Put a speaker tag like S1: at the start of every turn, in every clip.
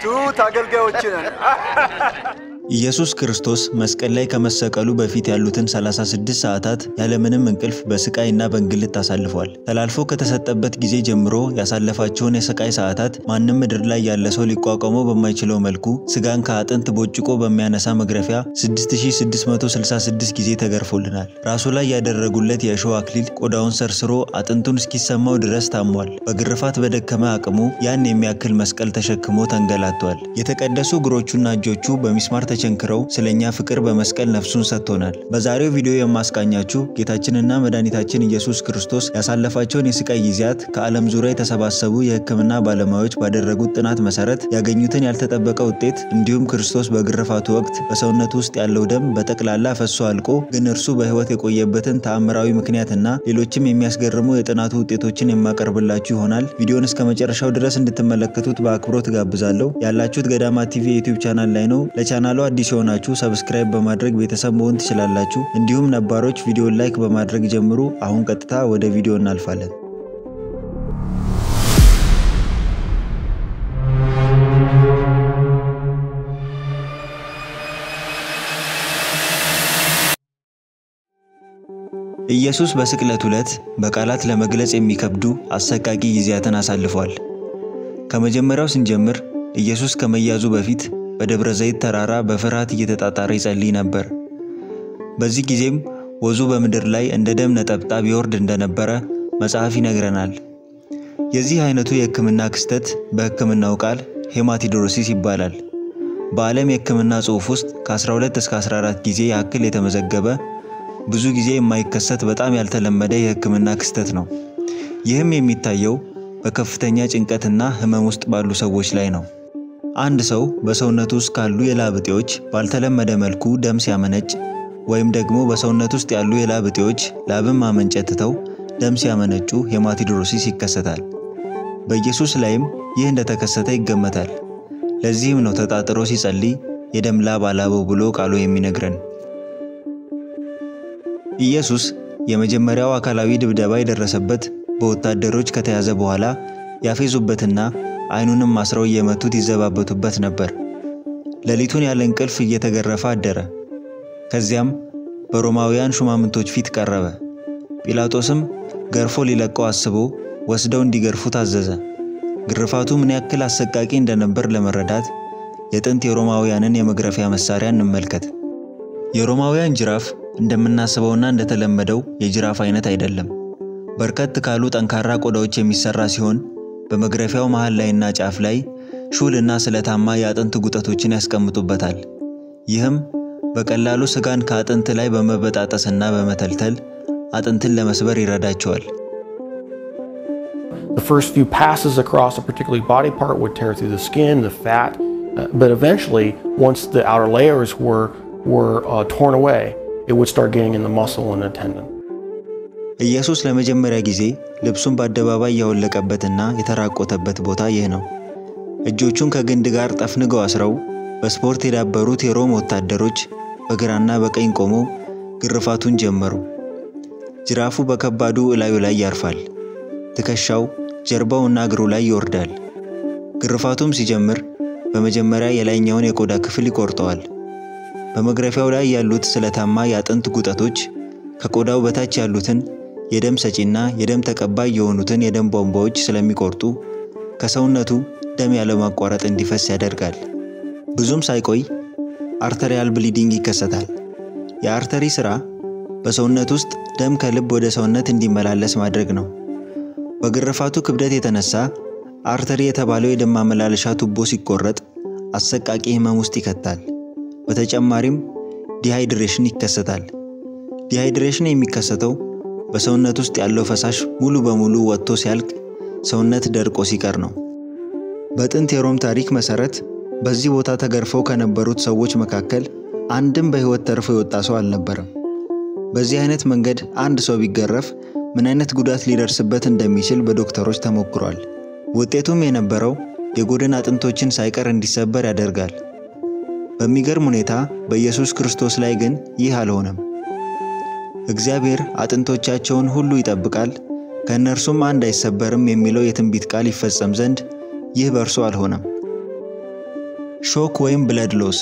S1: ትሑት አገልጋዮች ነን።
S2: ኢየሱስ ክርስቶስ መስቀል ላይ ከመሰቀሉ በፊት ያሉትን 36 ሰዓታት ያለምንም እንቅልፍ በስቃይና በእንግልት አሳልፏል። ተላልፎ ከተሰጠበት ጊዜ ጀምሮ ያሳለፋቸውን የስቃይ ሰዓታት ማንም ምድር ላይ ያለ ሰው ሊቋቋመው በማይችለው መልኩ ስጋን ከአጥንት ቦጭቆ በሚያነሳ መግረፊያ 6666 ጊዜ ተገርፎልናል። ራሱ ላይ ያደረጉለት የእሾህ አክሊል ቆዳውን ሰርስሮ አጥንቱን እስኪሰማው ድረስ ታሟል። በግርፋት በደከመ አቅሙ ያን የሚያክል መስቀል ተሸክሞ ተንገላቷል። የተቀደሱ እግሮቹና እጆቹ በሚስማር ተቸንክረው ስለኛ ፍቅር በመስቀል ነፍሱን ሰጥቶናል። በዛሬው ቪዲዮ የማስቃኛችሁ ጌታችንና መድኃኒታችን ኢየሱስ ክርስቶስ ያሳለፋቸውን የስቃይ ጊዜያት ከዓለም ዙሪያ የተሰባሰቡ የሕክምና ባለሙያዎች ባደረጉት ጥናት መሰረት ያገኙትን ያልተጠበቀ ውጤት እንዲሁም ክርስቶስ በግርፋቱ ወቅት በሰውነቱ ውስጥ ያለው ደም በጠቅላላ ፈሶ አልቆ ግን እርሱ በሕይወት የቆየበትን ተአምራዊ ምክንያትና ሌሎችም የሚያስገርሙ የጥናቱ ውጤቶችን የማቀርብላችሁ ይሆናል። ቪዲዮን እስከ መጨረሻው ድረስ እንድትመለከቱት በአክብሮት ጋብዛለሁ። ያላችሁት ገዳማ ቲቪ የዩቲዩብ ቻናል ላይ ነው። ለቻናሉ አዲስ የሆናችሁ ሰብስክራይብ በማድረግ ቤተሰብ መሆን ትችላላችሁ። እንዲሁም ነባሮች ቪዲዮን ላይክ በማድረግ ጀምሩ። አሁን ቀጥታ ወደ ቪዲዮ እናልፋለን። ኢየሱስ በስቅለት ዕለት በቃላት ለመግለጽ የሚከብዱ አሰቃቂ ጊዜያትን አሳልፏል። ከመጀመሪያው ስንጀምር ኢየሱስ ከመያዙ በፊት በደብረ ዘይት ተራራ በፍርሃት እየተጣጣረ ይጸልይ ነበር። በዚህ ጊዜም ወዙ በምድር ላይ እንደ ደም ነጠብጣብ ይወርድ እንደነበረ መጽሐፍ ይነግረናል። የዚህ አይነቱ የሕክምና ክስተት በሕክምናው ቃል ሄማቲዶሮሲስ ይባላል። በዓለም የሕክምና ጽሑፍ ውስጥ ከ12 እስከ 14 ጊዜ ያክል የተመዘገበ ብዙ ጊዜ የማይከሰት በጣም ያልተለመደ የሕክምና ክስተት ነው። ይህም የሚታየው በከፍተኛ ጭንቀትና ህመም ውስጥ ባሉ ሰዎች ላይ ነው። አንድ ሰው በሰውነቱ ውስጥ ካሉ የላብ እጢዎች ባልተለመደ መልኩ ደም ሲያመነጭ ወይም ደግሞ በሰውነት ውስጥ ያሉ የላብ እጢዎች ላብን ማመንጨት ትተው ደም ሲያመነጩ ሄማቲዶሮሲስ ይከሰታል። በኢየሱስ ላይም ይህ እንደተከሰተ ይገመታል። ለዚህም ነው ተጣጥሮ ሲጸልይ የደም ላብ አላበው ብሎ ቃሉ የሚነግረን። ኢየሱስ የመጀመሪያው አካላዊ ድብደባ የደረሰበት በወታደሮች ከተያዘ በኋላ ያፌዙበትና አይኑንም አስረው እየመቱት ይዘባበቱበት ነበር። ሌሊቱን ያለ እንቅልፍ እየተገረፈ አደረ። ከዚያም በሮማውያን ሹማምንቶች ፊት ቀረበ። ጲላጦስም ገርፎ ሊለቀው አስቦ ወስደው እንዲገርፉ ታዘዘ። ግርፋቱ ምን ያክል አሰቃቂ እንደነበር ለመረዳት የጥንት የሮማውያንን የመግረፊያ መሳሪያ እንመልከት። የሮማውያን ጅራፍ እንደምናስበውና እንደተለመደው የጅራፍ አይነት አይደለም። በርከት ካሉ ጠንካራ ቆዳዎች የሚሰራ ሲሆን በመግረፊያው መሃል ላይና ጫፍ ላይ ሹልና ስለታማ የአጥንት ጉጠቶችን ያስቀምጡበታል። ይህም በቀላሉ ስጋን ከአጥንት ላይ በመበጣጠስና በመተልተል አጥንትን ለመስበር ይረዳቸዋል።
S3: The first few passes across a particular body part would tear through the skin, the fat, uh, but eventually, once the outer layers were, were uh, torn away, it would start getting in the muscle and the tendon.
S2: ኢየሱስ ለመጀመሪያ ጊዜ ልብሱን በአደባባይ ያወለቀበትና የተራቆተበት ቦታ ይህ ነው። እጆቹን ከግንድ ጋር ጠፍንገው አስረው በስፖርት የዳበሩት የሮም ወታደሮች በግራና በቀኝ ቆመው ግርፋቱን ጀመሩ። ጅራፉ በከባዱ እላዩ ላይ ያርፋል። ትከሻው፣ ጀርባውና እግሩ ላይ ይወርዳል። ግርፋቱም ሲጀምር በመጀመሪያ የላይኛውን የቆዳ ክፍል ይቆርጠዋል። በመግረፊያው ላይ ያሉት ስለታማ የአጥንት ጉጠቶች ከቆዳው በታች ያሉትን የደም ሰጪና የደም ተቀባይ የሆኑትን የደም ቧንቧዎች ስለሚቆርጡ ከሰውነቱ ደም ያለማቋረጥ እንዲፈስ ያደርጋል። ብዙም ሳይቆይ አርተሪያል ብሊዲንግ ይከሰታል። የአርተሪ ሥራ በሰውነት ውስጥ ደም ከልብ ወደ ሰውነት እንዲመላለስ ማድረግ ነው። በግርፋቱ ክብደት የተነሳ አርተሪ የተባለው የደም ማመላለሻ ቱቦ ሲቆረጥ አሰቃቂ ሕመም ውስጥ ይከታል። በተጨማሪም ዲሃይድሬሽን ይከሰታል። ዲሃይድሬሽን የሚከሰተው በሰውነት ውስጥ ያለው ፈሳሽ ሙሉ በሙሉ ወጥቶ ሲያልቅ ሰውነት ደርቆ ሲቀር ነው። በጥንት የሮም ታሪክ መሠረት በዚህ ቦታ ተገርፈው ከነበሩት ሰዎች መካከል አንድም በሕይወት ተርፎ የወጣ ሰው አልነበረም። በዚህ አይነት መንገድ አንድ ሰው ቢገረፍ ምን አይነት ጉዳት ሊደርስበት እንደሚችል በዶክተሮች ተሞክሯል። ውጤቱም የነበረው የጎድን አጥንቶችን ሳይቀር እንዲሰበር ያደርጋል። በሚገርም ሁኔታ በኢየሱስ ክርስቶስ ላይ ግን ይህ አልሆነም። እግዚአብሔር አጥንቶቻቸውን ሁሉ ይጠብቃል፣ ከእነርሱም አንድ አይሰበርም የሚለው የትንቢት ቃል ይፈጸም ዘንድ ይህ በእርሱ አልሆነም። ሾክ ወይም ብለድ ሎስ።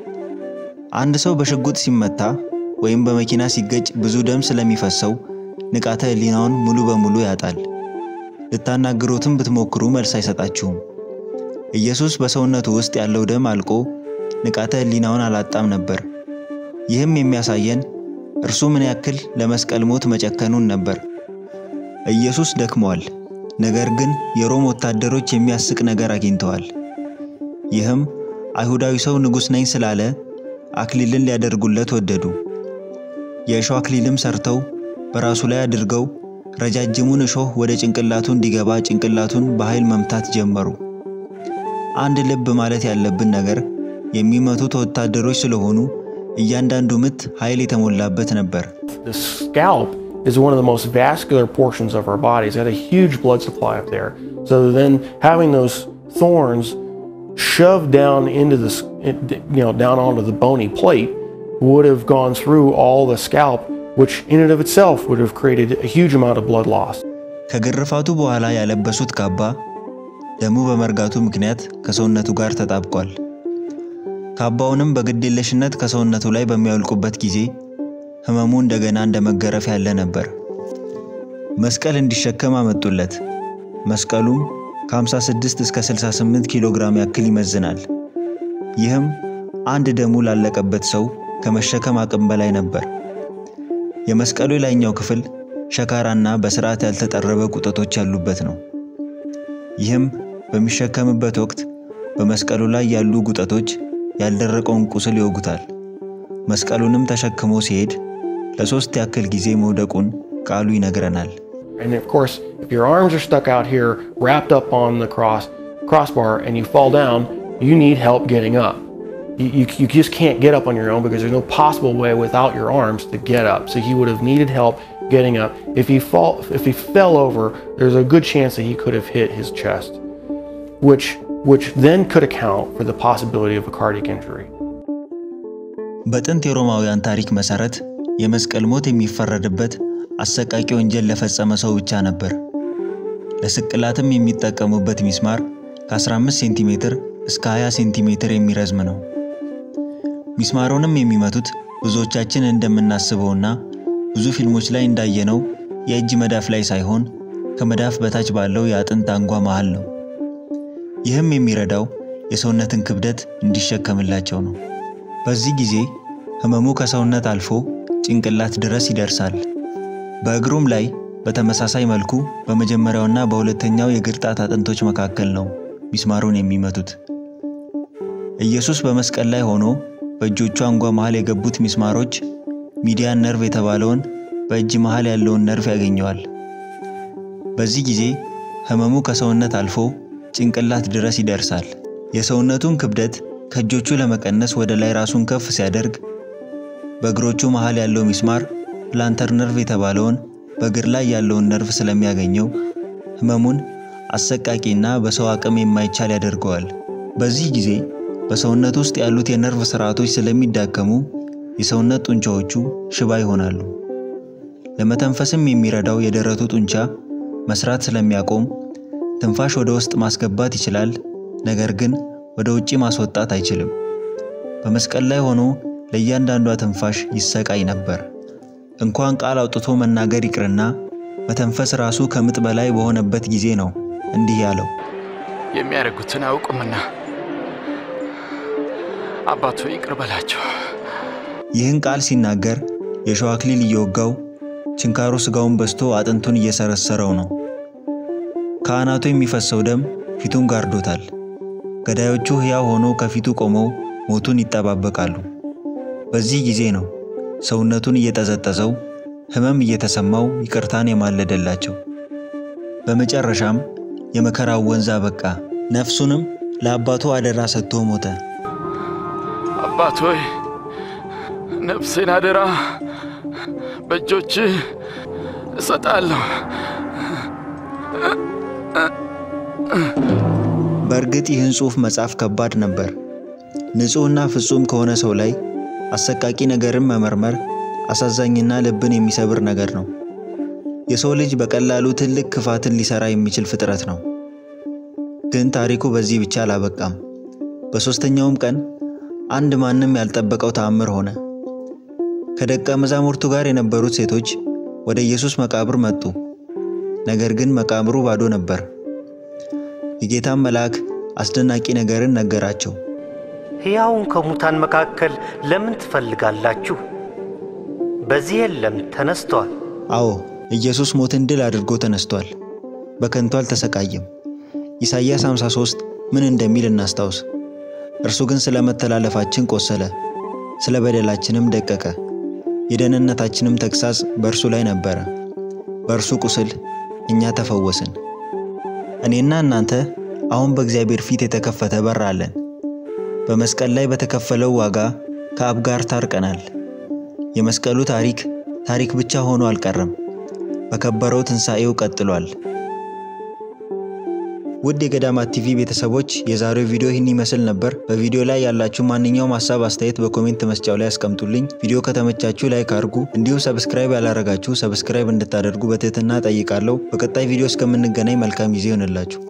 S2: አንድ ሰው በሽጉጥ ሲመታ ወይም በመኪና ሲገጭ ብዙ ደም ስለሚፈሰው ንቃተ ህሊናውን ሙሉ በሙሉ ያጣል። ልታናግሩትም ብትሞክሩ መልስ አይሰጣችሁም። ኢየሱስ በሰውነቱ ውስጥ ያለው ደም አልቆ ንቃተ ህሊናውን አላጣም ነበር። ይህም የሚያሳየን እርሱ ምን ያክል ለመስቀል ሞት መጨከኑን ነበር። ኢየሱስ ደክሟል፣ ነገር ግን የሮም ወታደሮች የሚያስቅ ነገር አግኝተዋል። ይህም አይሁዳዊ ሰው ንጉሥ ነኝ ስላለ አክሊልን ሊያደርጉለት ወደዱ። የእሾህ አክሊልም ሰርተው በራሱ ላይ አድርገው ረጃጅሙን እሾህ ወደ ጭንቅላቱ እንዲገባ ጭንቅላቱን በኃይል መምታት ጀመሩ። አንድ ልብ ማለት ያለብን ነገር የሚመቱት ወታደሮች ስለሆኑ እያንዳንዱ ምት ኃይል የተሞላበት ነበር።
S3: The scalp is one of the most vascular portions of our body. It's got a huge blood supply up there. So then having those thorns shoved down into the, s- you know, down onto the bony plate would have gone through all the scalp, which in and of itself would have created a huge amount of blood loss.
S2: ከግርፋቱ በኋላ ያለበሱት ካባ ደሙ በመርጋቱ ምክንያት ከሰውነቱ ጋር ተጣብቋል። ካባውንም በግዴለሽነት ከሰውነቱ ላይ በሚያወልቁበት ጊዜ ሕመሙ እንደገና እንደ መገረፍ ያለ ነበር። መስቀል እንዲሸከም አመጡለት። መስቀሉም ከ56 እስከ 68 ኪሎ ግራም ያክል ይመዝናል። ይህም አንድ ደሙ ላለቀበት ሰው ከመሸከም አቅም በላይ ነበር። የመስቀሉ የላይኛው ክፍል ሸካራና በስርዓት ያልተጠረበ ቁጠቶች ያሉበት ነው። ይህም በሚሸከምበት ወቅት በመስቀሉ ላይ ያሉ ጉጠቶች ያልደረቀውን ቁስል ይወጉታል። መስቀሉንም ተሸክሞ ሲሄድ ለሶስት ያክል ጊዜ መውደቁን ቃሉ ይነግረናል።
S3: And of course, if your arms are stuck out here, wrapped up on the cross crossbar, and you fall down, you need help getting up. You, you, you just can't get up on your own because there's no possible way without your arms to get up. So he would have needed help getting up. If he fall, if he fell over, there's a good chance that he could have hit his chest, which which then could account for the possibility of a cardiac injury.
S2: በጥንት የሮማውያን ታሪክ መሠረት የመስቀል ሞት የሚፈረድበት አሰቃቂ ወንጀል ለፈጸመ ሰው ብቻ ነበር። ለስቅላትም የሚጠቀሙበት ሚስማር ከ15 ሴንቲሜትር እስከ 20 ሴንቲሜትር የሚረዝም ነው። ሚስማሩንም የሚመቱት ብዙዎቻችን እንደምናስበውና ብዙ ፊልሞች ላይ እንዳየነው የእጅ መዳፍ ላይ ሳይሆን ከመዳፍ በታች ባለው የአጥንት አንጓ መሃል ነው። ይህም የሚረዳው የሰውነትን ክብደት እንዲሸከምላቸው ነው። በዚህ ጊዜ ህመሙ ከሰውነት አልፎ ጭንቅላት ድረስ ይደርሳል። በእግሩም ላይ በተመሳሳይ መልኩ በመጀመሪያውና በሁለተኛው የእግር ጣት አጥንቶች መካከል ነው ሚስማሩን የሚመቱት። ኢየሱስ በመስቀል ላይ ሆኖ በእጆቹ አንጓ መሃል የገቡት ሚስማሮች ሚዲያን ነርቭ የተባለውን በእጅ መሃል ያለውን ነርቭ ያገኘዋል። በዚህ ጊዜ ህመሙ ከሰውነት አልፎ ጭንቅላት ድረስ ይደርሳል። የሰውነቱን ክብደት ከእጆቹ ለመቀነስ ወደ ላይ ራሱን ከፍ ሲያደርግ በእግሮቹ መሃል ያለው ሚስማር ፕላንተር ነርቭ የተባለውን በእግር ላይ ያለውን ነርቭ ስለሚያገኘው ህመሙን አሰቃቂና በሰው አቅም የማይቻል ያደርገዋል። በዚህ ጊዜ በሰውነት ውስጥ ያሉት የነርቭ ስርዓቶች ስለሚዳከሙ የሰውነት ጡንቻዎቹ ሽባ ይሆናሉ። ለመተንፈስም የሚረዳው የደረቱ ጡንቻ መስራት ስለሚያቆም ትንፋሽ ወደ ውስጥ ማስገባት ይችላል፣ ነገር ግን ወደ ውጪ ማስወጣት አይችልም። በመስቀል ላይ ሆኖ ለእያንዳንዷ ትንፋሽ ይሰቃይ ነበር። እንኳን ቃል አውጥቶ መናገር ይቅርና መተንፈስ ራሱ ከምጥ በላይ በሆነበት ጊዜ ነው እንዲህ ያለው።
S1: የሚያደርጉትን አያውቁምና አባቶ ይቅር በላቸው።
S2: ይህን ቃል ሲናገር የእሾህ አክሊል እየወጋው ችንካሩ ስጋውን በስቶ አጥንቱን እየሰረሰረው ነው። ካህናቱ የሚፈሰው ደም ፊቱን ጋርዶታል። ገዳዮቹ ሕያው ሆነው ከፊቱ ቆመው ሞቱን ይጠባበቃሉ። በዚህ ጊዜ ነው ሰውነቱን እየጠዘጠዘው ሕመም እየተሰማው ይቅርታን የማለደላቸው። በመጨረሻም የመከራው ወንዝ አበቃ። ነፍሱንም ለአባቱ አደራ ሰጥቶ ሞተ።
S1: አባት ሆይ ነፍሴን አደራ በእጆች እሰጣለሁ።
S2: በእርግጥ ይህን ጽሑፍ መጻፍ ከባድ ነበር። ንጹሕና ፍጹም ከሆነ ሰው ላይ አሰቃቂ ነገርን መመርመር አሳዛኝና ልብን የሚሰብር ነገር ነው። የሰው ልጅ በቀላሉ ትልቅ ክፋትን ሊሰራ የሚችል ፍጥረት ነው። ግን ታሪኩ በዚህ ብቻ አላበቃም። በሦስተኛውም ቀን አንድ ማንም ያልጠበቀው ተአምር ሆነ። ከደቀ መዛሙርቱ ጋር የነበሩት ሴቶች ወደ ኢየሱስ መቃብር መጡ። ነገር ግን መቃብሩ ባዶ ነበር። የጌታም መልአክ አስደናቂ ነገርን ነገራቸው።
S4: ሕያውን ከሙታን መካከል ለምን ትፈልጋላችሁ? በዚህ የለም፣ ተነስቷል።
S2: አዎ ኢየሱስ ሞትን ድል አድርጎ ተነስቷል። በከንቱ አልተሰቃየም። ኢሳይያስ 53 ምን እንደሚል እናስታውስ። እርሱ ግን ስለ መተላለፋችን ቆሰለ፣ ስለ በደላችንም ደቀቀ። የደህንነታችንም ተግሣጽ በእርሱ ላይ ነበረ፣ በእርሱ ቁስል እኛ ተፈወስን። እኔና እናንተ አሁን በእግዚአብሔር ፊት የተከፈተ በር አለን። በመስቀል ላይ በተከፈለው ዋጋ ከአብ ጋር ታርቀናል። የመስቀሉ ታሪክ ታሪክ ብቻ ሆኖ አልቀረም፣ በከበረው ትንሣኤው ቀጥሏል። ውድ የገዳማት ቲቪ ቤተሰቦች የዛሬው ቪዲዮ ይህን ይመስል ነበር። በቪዲዮ ላይ ያላችሁ ማንኛውም ሀሳብ አስተያየት በኮሜንት መስጫው ላይ ያስቀምጡልኝ። ቪዲዮ ከተመቻችሁ ላይክ አድርጉ። እንዲሁም ሰብስክራይብ ያላረጋችሁ ሰብስክራይብ እንድታደርጉ በትህትና ጠይቃለሁ። በቀጣይ ቪዲዮ እስከምንገናኝ መልካም ጊዜ ይሆንላችሁ።